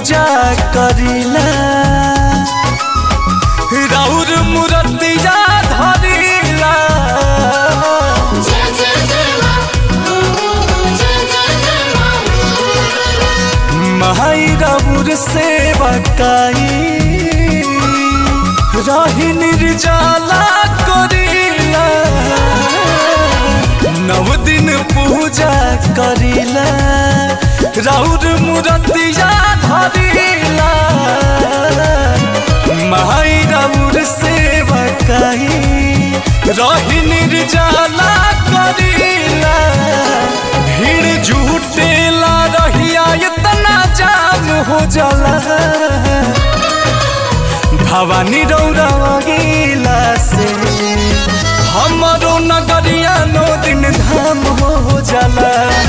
पूजा करीला राउर मूर्तिया धरीला जय जय जय माँ जय जय जय माँ माई राउर सेवा काई रही निर्जला करीला नव दिन पूजा करीला राउर मूर्तिया धरीला माई राउर सेवा काई रही निर्जला करीला भीड़ जुटेला रहिया इतना जाम हो जाला भवानी रौरा गीला से हमरो नगरिया नो दिन धाम हो जाला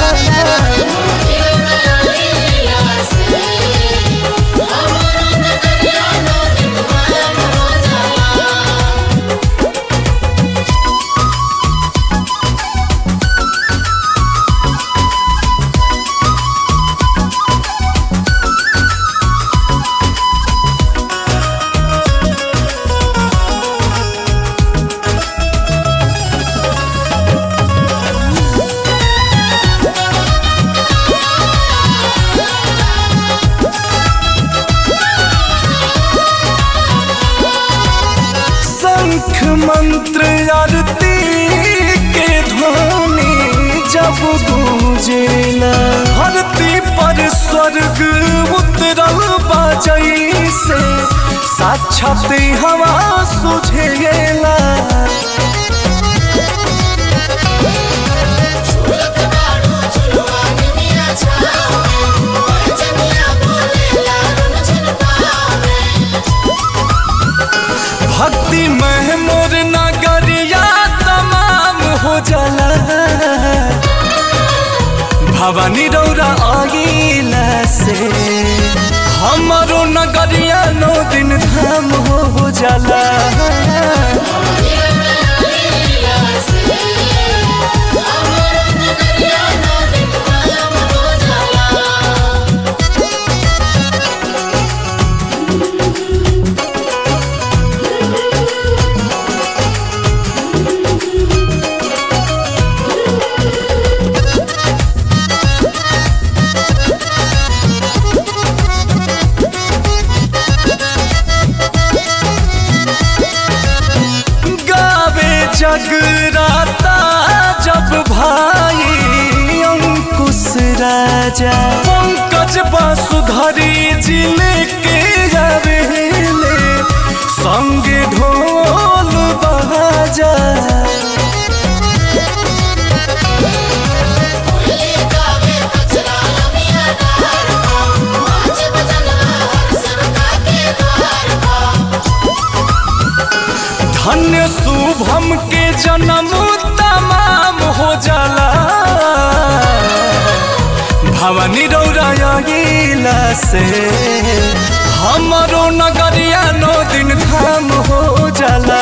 शंख मंत्र आरती के ध्वनि जब गूंजेला धरती पर स्वर्ग उतरल बाजई से साक्षात हवा सुझेला भक्ति में मोर नगरिया तमाम हो जाला भवानी रौरा आगिला से हमरो नगरिया नौ दिन धाम हो जाला गावे जगराता जब भाई अंकुश राजा पंकज बासुधरी जिले के गावेले संगे ढोल बाजा धन्य शुभम के जन्म तमाम हो जाला भवानी रौरा गीला से हमरो नगरिया नौ दिन धाम हो जाला